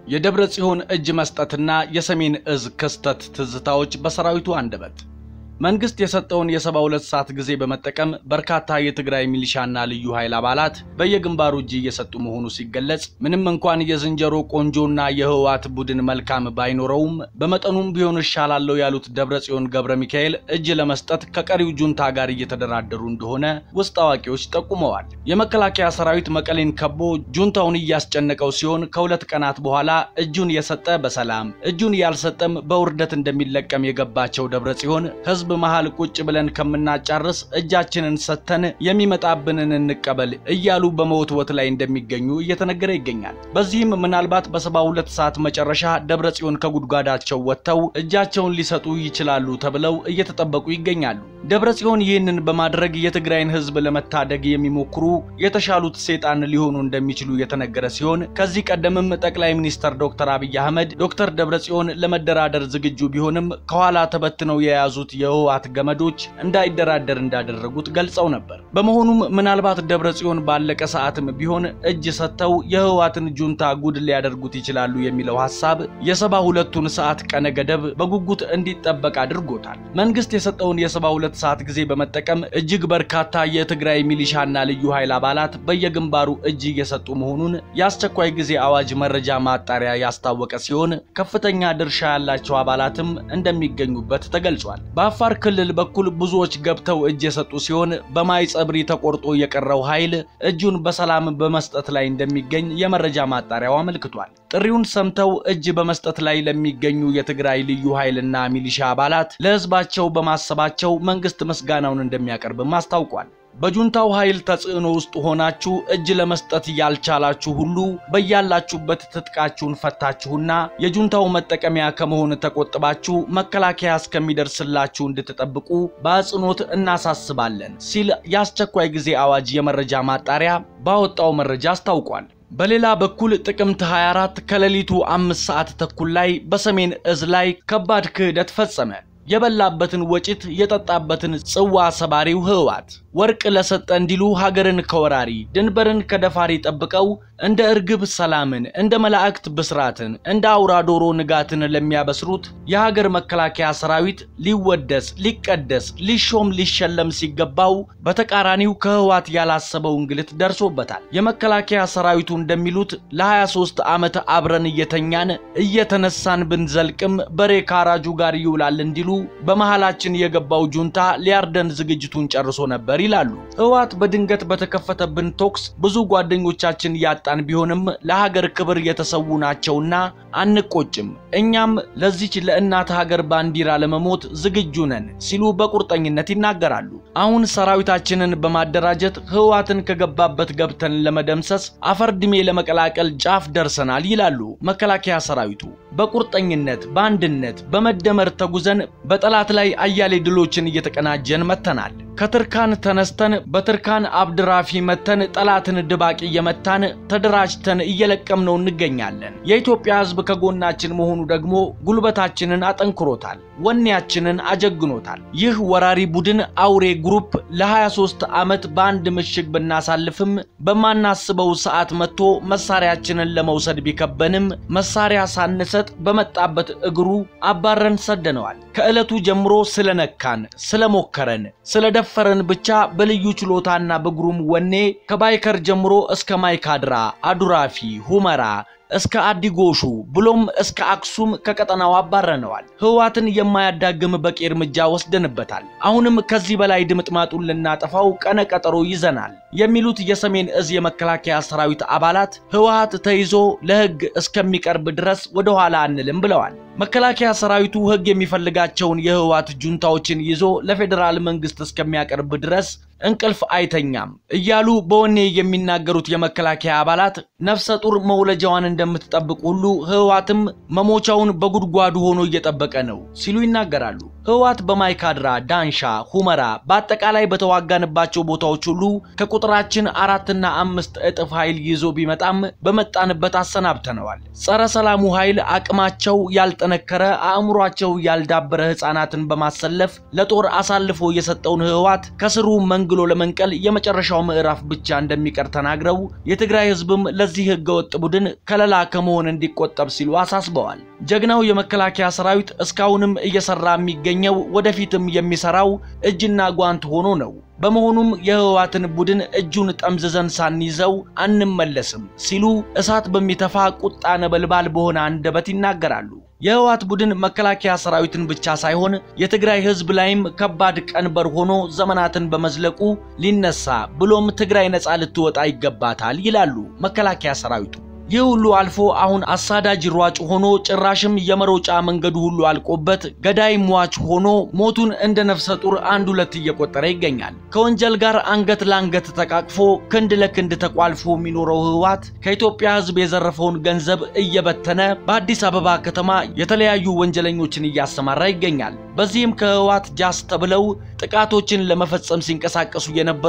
የደብረ ጽዮን እጅ መስጠትና የሰሜን እዝ ክስተት ትዝታዎች በሰራዊቱ አንደበት መንግስት የሰጠውን የሰባ ሁለት ሰዓት ጊዜ በመጠቀም በርካታ የትግራይ ሚሊሻና ልዩ ኃይል አባላት በየግንባሩ እጅ እየሰጡ መሆኑ ሲገለጽ ምንም እንኳን የዝንጀሮ ቆንጆና የህወሓት ቡድን መልካም ባይኖረውም በመጠኑም ቢሆን እሻላለሁ ያሉት ደብረጽዮን ገብረ ሚካኤል እጅ ለመስጠት ከቀሪው ጁንታ ጋር እየተደራደሩ እንደሆነ ውስጥ አዋቂዎች ጠቁመዋል። የመከላከያ ሰራዊት መቀሌን ከቦ ጁንታውን እያስጨነቀው ሲሆን ከሁለት ቀናት በኋላ እጁን የሰጠ በሰላም እጁን ያልሰጠም በውርደት እንደሚለቀም የገባቸው ደብረጽዮን ህዝብ መሃል ቁጭ ብለን ከምናጫርስ እጃችንን ሰጥተን የሚመጣብንን እንቀበል እያሉ በመወትወት ላይ እንደሚገኙ እየተነገረ ይገኛል። በዚህም ምናልባት በሰባ ሁለት ሰዓት መጨረሻ ደብረ ጽዮን ከጉድጓዳቸው ወጥተው እጃቸውን ሊሰጡ ይችላሉ ተብለው እየተጠበቁ ይገኛሉ። ደብረ ጽዮን ይህንን በማድረግ የትግራይን ህዝብ ለመታደግ የሚሞክሩ የተሻሉት ሴጣን ሊሆኑ እንደሚችሉ የተነገረ ሲሆን ከዚህ ቀደምም ጠቅላይ ሚኒስትር ዶክተር አብይ አህመድ ዶክተር ደብረ ጽዮን ለመደራደር ዝግጁ ቢሆንም ከኋላ ተበትነው የያዙት የህወሓት ገመዶች እንዳይደራደር እንዳደረጉት ገልጸው ነበር። በመሆኑም ምናልባት ደብረ ጽዮን ባለቀ ሰዓትም ቢሆን እጅ ሰጥተው የህወሓትን ጁንታ ጉድ ሊያደርጉት ይችላሉ የሚለው ሐሳብ የሰባ ሁለቱን ሰዓት ቀነ ገደብ በጉጉት እንዲጠበቅ አድርጎታል። መንግስት የሰጠውን የሰባ ሁለት ሰዓት ጊዜ በመጠቀም እጅግ በርካታ የትግራይ ሚሊሻና ልዩ ኃይል አባላት በየግንባሩ እጅ እየሰጡ መሆኑን የአስቸኳይ ጊዜ አዋጅ መረጃ ማጣሪያ ያስታወቀ ሲሆን ከፍተኛ ድርሻ ያላቸው አባላትም እንደሚገኙበት ተገልጿል። በአፋር ክልል በኩል ብዙዎች ገብተው እጅ የሰጡ ሲሆን በማይ ጸብሪ ተቆርጦ የቀረው ኃይል እጁን በሰላም በመስጠት ላይ እንደሚገኝ የመረጃ ማጣሪያው አመልክቷል። ጥሪውን ሰምተው እጅ በመስጠት ላይ ለሚገኙ የትግራይ ልዩ ኃይልና ሚሊሻ አባላት ለህዝባቸው በማሰባቸው መንግስት ምስጋናውን እንደሚያቀርብም አስታውቋል። በጁንታው ኃይል ተጽዕኖ ውስጥ ሆናችሁ እጅ ለመስጠት ያልቻላችሁ ሁሉ በያላችሁበት ትጥቃችሁን ፈታችሁና የጁንታው መጠቀሚያ ከመሆን ተቆጥባችሁ መከላከያ እስከሚደርስላችሁ እንድትጠብቁ በአጽንኦት እናሳስባለን ሲል የአስቸኳይ ጊዜ አዋጅ የመረጃ ማጣሪያ ባወጣው መረጃ አስታውቋል። በሌላ በኩል ጥቅምት 24 ከሌሊቱ አምስት ሰዓት ተኩል ላይ በሰሜን እዝ ላይ ከባድ ክህደት ፈጸመ። የበላበትን ወጭት የጠጣበትን ጽዋ ሰባሪው ህወሓት ወርቅ ለሰጠ እንዲሉ ሀገርን ከወራሪ ድንበርን ከደፋሪ ጠብቀው እንደ እርግብ ሰላምን እንደ መላእክት ብስራትን እንደ አውራ ዶሮ ንጋትን ለሚያበስሩት የሀገር መከላከያ ሰራዊት ሊወደስ ሊቀደስ ሊሾም ሊሸለም ሲገባው በተቃራኒው ከህወሓት ያላሰበው እንግልት ደርሶበታል። የመከላከያ ሰራዊቱ እንደሚሉት ለ23 ዓመት አብረን እየተኛን እየተነሳን ብንዘልቅም በሬ ካራጁ ጋር ይውላል እንዲሉ በመሃላችን የገባው ጁንታ ሊያርደን ዝግጅቱን ጨርሶ ነበር ይላሉ። ህወሓት በድንገት በተከፈተብን ቶክስ ብዙ ጓደኞቻችን ያጣን ቢሆንም ለሀገር ክብር የተሰዉ ናቸውና አንቆጭም። እኛም ለዚች ለእናት ሀገር ባንዲራ ለመሞት ዝግጁ ነን ሲሉ በቁርጠኝነት ይናገራሉ። አሁን ሰራዊታችንን በማደራጀት ህወሓትን ከገባበት ገብተን ለመደምሰስ አፈርድሜ ለመቀላቀል ጫፍ ደርሰናል ይላሉ መከላከያ ሰራዊቱ። በቁርጠኝነት በአንድነት በመደመር ተጉዘን በጠላት ላይ አያሌ ድሎችን እየተቀናጀን መጥተናል። ከትርካን ተነስተን በትርካን አብድራፊ መተን ጠላትን ድባቅ እየመታን ተደራጅተን እየለቀምነው እንገኛለን። የኢትዮጵያ ህዝብ ከጎናችን መሆኑ ደግሞ ጉልበታችንን አጠንክሮታል፣ ወኔያችንን አጀግኖታል። ይህ ወራሪ ቡድን አውሬ ግሩፕ ለ23 ዓመት በአንድ ምሽግ ብናሳልፍም በማናስበው ሰዓት መጥቶ መሳሪያችንን ለመውሰድ ቢከበንም መሳሪያ ሳንሰጥ በመጣበት እግሩ አባረን ሰደነዋል። ከዕለቱ ጀምሮ ስለነካን፣ ስለሞከረን፣ ስለደፈረን ብቻ በልዩ ችሎታና በግሩም ወኔ ከባይከር ጀምሮ እስከ ማይካድራ፣ አዱራፊ፣ ሁመራ እስከ አዲጎሹ ብሎም እስከ አክሱም ከቀጠናው አባረነዋል። ህወሓትን የማያዳግም በቂ እርምጃ ወስደንበታል። አሁንም ከዚህ በላይ ድምጥማጡን ልናጠፋው ቀነ ቀጠሮ ይዘናል የሚሉት የሰሜን እዝ የመከላከያ ሰራዊት አባላት ህወሓት ተይዞ ለህግ እስከሚቀርብ ድረስ ወደ ኋላ አንልም ብለዋል። መከላከያ ሰራዊቱ ህግ የሚፈልጋቸውን የህወሓት ጁንታዎችን ይዞ ለፌዴራል መንግስት እስከሚያቀርብ ድረስ እንቅልፍ አይተኛም እያሉ በወኔ የሚናገሩት የመከላከያ አባላት ነፍሰ ጡር መውለጃዋን እንደምትጠብቅ ሁሉ ህወሓትም መሞቻውን በጉድጓዱ ሆኖ እየጠበቀ ነው ሲሉ ይናገራሉ። ህወሓት በማይካድራ፣ ዳንሻ፣ ሁመራ በአጠቃላይ በተዋጋንባቸው ቦታዎች ሁሉ ከቁጥራችን አራትና አምስት እጥፍ ኃይል ይዞ ቢመጣም በመጣንበት አሰናብተነዋል። ጸረ ሰላሙ ኃይል አቅማቸው ያልጠነከረ አእምሯቸው ያልዳበረ ህፃናትን በማሰለፍ ለጦር አሳልፎ የሰጠውን ህወሓት ከስሩ መንግሎ ሸምግሎ ለመንቀል የመጨረሻው ምዕራፍ ብቻ እንደሚቀር ተናግረው የትግራይ ህዝብም ለዚህ ህገወጥ ቡድን ከለላ ከመሆን እንዲቆጠብ ሲሉ አሳስበዋል። ጀግናው የመከላከያ ሰራዊት እስካሁንም እየሰራ የሚገኘው ወደፊትም የሚሰራው እጅና ጓንት ሆኖ ነው። በመሆኑም የህወሓትን ቡድን እጁን ጠምዝዘን ሳንይዘው አንመለስም ሲሉ እሳት በሚተፋ ቁጣ ነበልባል በሆነ አንደበት ይናገራሉ። የህወሓት ቡድን መከላከያ ሰራዊትን ብቻ ሳይሆን የትግራይ ህዝብ ላይም ከባድ ቀንበር ሆኖ ዘመናትን በመዝለቁ ሊነሳ ብሎም ትግራይ ነፃ ልትወጣ ይገባታል ይላሉ መከላከያ ሰራዊቱ። ይህ ሁሉ አልፎ አሁን አሳዳጅ ሯጭ ሆኖ ጭራሽም የመሮጫ መንገዱ ሁሉ አልቆበት ገዳይ ሟች ሆኖ ሞቱን እንደ ነፍሰ ጡር አንድ ሁለት እየቆጠረ ይገኛል። ከወንጀል ጋር አንገት ለአንገት ተቃቅፎ ክንድ ለክንድ ተቋልፎ የሚኖረው ህወሓት ከኢትዮጵያ ህዝብ የዘረፈውን ገንዘብ እየበተነ በአዲስ አበባ ከተማ የተለያዩ ወንጀለኞችን እያሰማራ ይገኛል። በዚህም ከህወሓት ጃስ ተብለው ጥቃቶችን ለመፈጸም ሲንቀሳቀሱ የነበሩ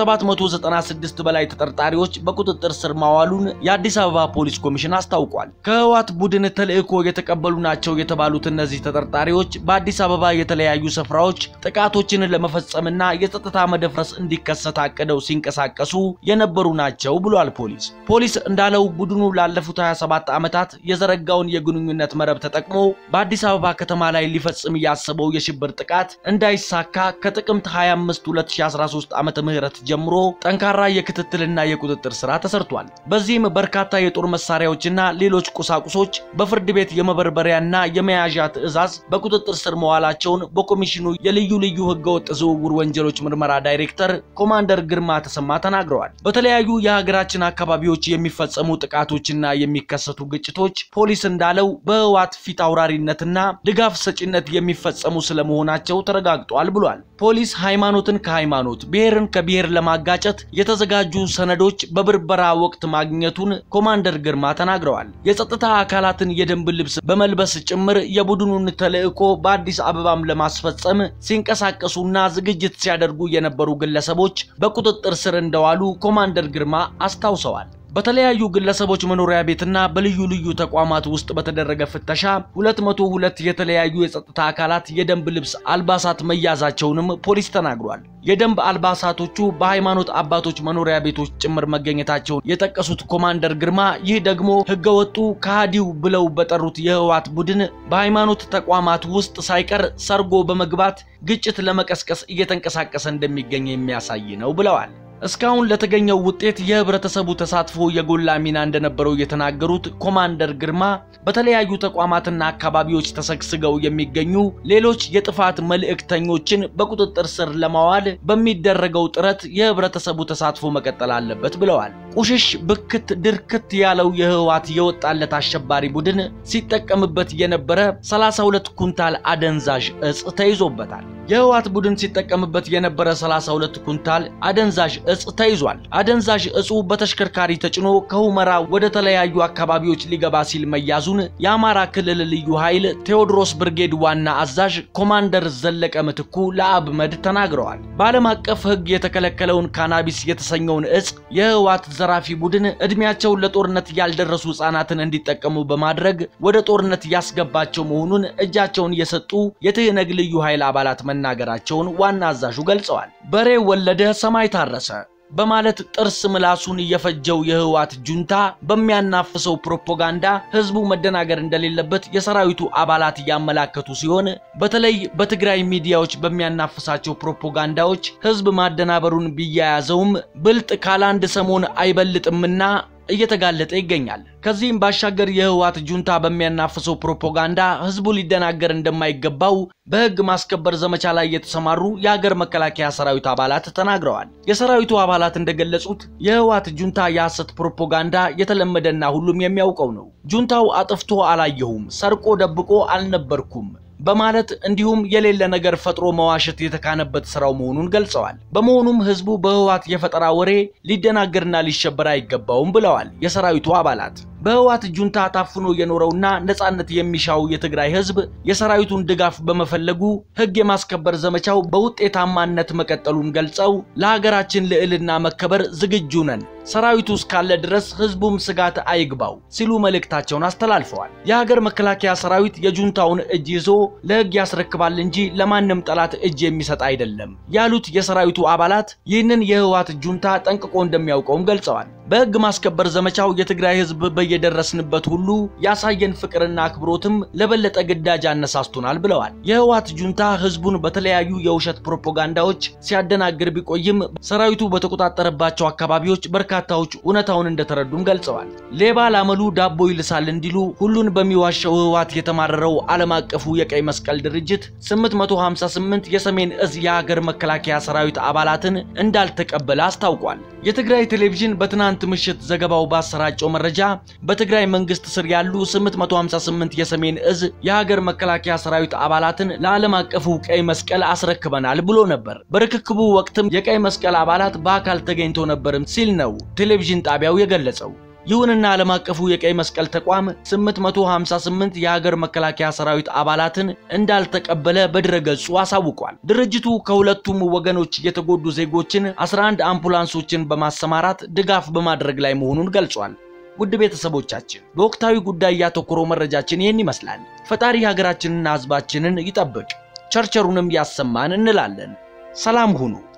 ከ796 በላይ ተጠርጣሪዎች በቁጥጥር ስር ማዋሉን የአዲስ አበባ ፖሊስ ኮሚሽን አስታውቋል። ከህወሓት ቡድን ተልዕኮ የተቀበሉ ናቸው የተባሉት እነዚህ ተጠርጣሪዎች በአዲስ አበባ የተለያዩ ስፍራዎች ጥቃቶችን ለመፈጸምና የጸጥታ መደፍረስ እንዲከሰት አቅደው ሲንቀሳቀሱ የነበሩ ናቸው ብሏል ፖሊስ። ፖሊስ እንዳለው ቡድኑ ላለፉት 27 ዓመታት የዘረጋውን የግንኙነት መረብ ተጠቅሞ በአዲስ አበባ ከተማ ላይ ሊፈጽም ያሰበው የሽብር ጥቃት እንዳይሳካ ከጥቅምት 25 2013 ዓመተ ምህረት ጀምሮ ጠንካራ የክትትልና የቁጥጥር ስራ ተሰርቷል። በዚህም በርካታ የጦር መሳሪያዎችና ሌሎች ቁሳቁሶች በፍርድ ቤት የመበርበሪያና የመያዣ ትዕዛዝ በቁጥጥር ስር መዋላቸውን በኮሚሽኑ የልዩ ልዩ ህገወጥ ዝውውር ወንጀሎች ምርመራ ዳይሬክተር ኮማንደር ግርማ ተሰማ ተናግረዋል። በተለያዩ የሀገራችን አካባቢዎች የሚፈጸሙ ጥቃቶችና የሚከሰቱ ግጭቶች ፖሊስ እንዳለው በህወሓት ፊት አውራሪነትና ድጋፍ ሰጪነት የሚፈጸሙ ስለመሆናቸው ተረጋግጧል ብሏል። ፖሊስ ሃይማኖትን ከሃይማኖት ብሔርን ከብሔር ለማጋጨት የተዘጋጁ ሰነዶች በብርበራ ወቅት ማግኘቱን ኮማንደር ግርማ ተናግረዋል። የጸጥታ አካላትን የደንብ ልብስ በመልበስ ጭምር የቡድኑን ተልዕኮ በአዲስ አበባም ለማስፈጸም ሲንቀሳቀሱና ዝግጅት ሲያደርጉ የነበሩ ግለሰቦች በቁጥጥር ስር እንደዋሉ ኮማንደር ግርማ አስታውሰዋል። በተለያዩ ግለሰቦች መኖሪያ ቤትና በልዩ ልዩ ተቋማት ውስጥ በተደረገ ፍተሻ 202 የተለያዩ የጸጥታ አካላት የደንብ ልብስ አልባሳት መያዛቸውንም ፖሊስ ተናግሯል። የደንብ አልባሳቶቹ በሃይማኖት አባቶች መኖሪያ ቤቶች ጭምር መገኘታቸውን የጠቀሱት ኮማንደር ግርማ ይህ ደግሞ ህገወጡ ከሃዲው ብለው በጠሩት የህወሓት ቡድን በሃይማኖት ተቋማት ውስጥ ሳይቀር ሰርጎ በመግባት ግጭት ለመቀስቀስ እየተንቀሳቀሰ እንደሚገኝ የሚያሳይ ነው ብለዋል። እስካሁን ለተገኘው ውጤት የህብረተሰቡ ተሳትፎ የጎላ ሚና እንደነበረው የተናገሩት ኮማንደር ግርማ በተለያዩ ተቋማትና አካባቢዎች ተሰግስገው የሚገኙ ሌሎች የጥፋት መልእክተኞችን በቁጥጥር ስር ለማዋል በሚደረገው ጥረት የህብረተሰቡ ተሳትፎ መቀጠል አለበት ብለዋል። ቁሽሽ ብክት ድርክት ያለው የህወሓት የወጣለት አሸባሪ ቡድን ሲጠቀምበት የነበረ 32 ኩንታል አደንዛዥ እጽ ተይዞበታል። የህወሓት ቡድን ሲጠቀምበት የነበረ 32 ኩንታል አደንዛዥ እጽ ተይዟል። አደንዛዥ እጹ በተሽከርካሪ ተጭኖ ከሁመራ ወደ ተለያዩ አካባቢዎች ሊገባ ሲል መያዙን የአማራ ክልል ልዩ ኃይል ቴዎድሮስ ብርጌድ ዋና አዛዥ ኮማንደር ዘለቀ ምትኩ ለአብመድ ተናግረዋል። በዓለም አቀፍ ህግ የተከለከለውን ካናቢስ የተሰኘውን እጽ የህወሓት ዘራፊ ቡድን ዕድሜያቸው ለጦርነት ያልደረሱ ህጻናትን እንዲጠቀሙ በማድረግ ወደ ጦርነት ያስገባቸው መሆኑን እጃቸውን የሰጡ የትህነግ ልዩ ኃይል አባላት መናገራቸውን ዋና አዛዡ ገልጸዋል። በሬ ወለደ ሰማይ ታረሰ በማለት ጥርስ ምላሱን የፈጀው የህወሓት ጁንታ በሚያናፍሰው ፕሮፓጋንዳ ህዝቡ መደናገር እንደሌለበት የሰራዊቱ አባላት እያመላከቱ ሲሆን በተለይ በትግራይ ሚዲያዎች በሚያናፍሳቸው ፕሮፓጋንዳዎች ህዝብ ማደናበሩን ቢያያዘውም ብልጥ ካላንድ ሰሞን አይበልጥምና እየተጋለጠ ይገኛል። ከዚህም ባሻገር የህወሓት ጁንታ በሚያናፍሰው ፕሮፓጋንዳ ህዝቡ ሊደናገር እንደማይገባው በህግ ማስከበር ዘመቻ ላይ የተሰማሩ የሀገር መከላከያ ሰራዊት አባላት ተናግረዋል። የሰራዊቱ አባላት እንደገለጹት የህወሓት ጁንታ የሐሰት ፕሮፓጋንዳ የተለመደና ሁሉም የሚያውቀው ነው። ጁንታው አጥፍቶ አላየሁም፣ ሰርቆ ደብቆ አልነበርኩም በማለት እንዲሁም የሌለ ነገር ፈጥሮ መዋሸት የተካነበት ስራው መሆኑን ገልጸዋል። በመሆኑም ህዝቡ በህወሓት የፈጠራ ወሬ ሊደናገርና ሊሸበር አይገባውም ብለዋል የሰራዊቱ አባላት። በህወሓት ጁንታ ታፍኖ የኖረውና ነጻነት የሚሻው የትግራይ ህዝብ የሰራዊቱን ድጋፍ በመፈለጉ ህግ የማስከበር ዘመቻው በውጤታማነት መቀጠሉን ገልጸው ለሀገራችን ልዕልና መከበር ዝግጁ ነን፣ ሰራዊቱ እስካለ ድረስ ህዝቡም ስጋት አይግባው ሲሉ መልእክታቸውን አስተላልፈዋል። የሀገር መከላከያ ሰራዊት የጁንታውን እጅ ይዞ ለህግ ያስረክባል እንጂ ለማንም ጠላት እጅ የሚሰጥ አይደለም ያሉት የሰራዊቱ አባላት ይህንን የህወሓት ጁንታ ጠንቅቆ እንደሚያውቀውም ገልጸዋል። በህግ ማስከበር ዘመቻው የትግራይ ህዝብ በየደረስንበት ሁሉ ያሳየን ፍቅርና አክብሮትም ለበለጠ ግዳጅ አነሳስቶናል ብለዋል። የህወሓት ጁንታ ህዝቡን በተለያዩ የውሸት ፕሮፓጋንዳዎች ሲያደናግር ቢቆይም ሰራዊቱ በተቆጣጠረባቸው አካባቢዎች በርካታዎች እውነታውን እንደተረዱም ገልጸዋል። ሌባ ላመሉ ዳቦ ይልሳል እንዲሉ ሁሉን በሚዋሸው ህወሓት የተማረረው ዓለም አቀፉ የቀይ መስቀል ድርጅት 858 የሰሜን እዝ የሀገር መከላከያ ሰራዊት አባላትን እንዳልተቀበለ አስታውቋል። የትግራይ ቴሌቪዥን በትናንት ምሽት ዘገባው ባሰራጨው መረጃ በትግራይ መንግስት ስር ያሉ 858 የሰሜን እዝ የሀገር መከላከያ ሰራዊት አባላትን ለዓለም አቀፉ ቀይ መስቀል አስረክበናል ብሎ ነበር። በርክክቡ ወቅትም የቀይ መስቀል አባላት በአካል ተገኝቶ ነበርም ሲል ነው ቴሌቪዥን ጣቢያው የገለጸው። ይሁንና ዓለም አቀፉ የቀይ መስቀል ተቋም 858 የሀገር መከላከያ ሰራዊት አባላትን እንዳልተቀበለ በድረገጹ አሳውቋል። ድርጅቱ ከሁለቱም ወገኖች የተጎዱ ዜጎችን 11 አምቡላንሶችን በማሰማራት ድጋፍ በማድረግ ላይ መሆኑን ገልጿል። ውድ ቤተሰቦቻችን በወቅታዊ ጉዳይ ያተኮረው መረጃችን ይህን ይመስላል። ፈጣሪ ሀገራችንና ሕዝባችንን ይጠብቅ፣ ቸርቸሩንም ያሰማን እንላለን። ሰላም ሁኑ።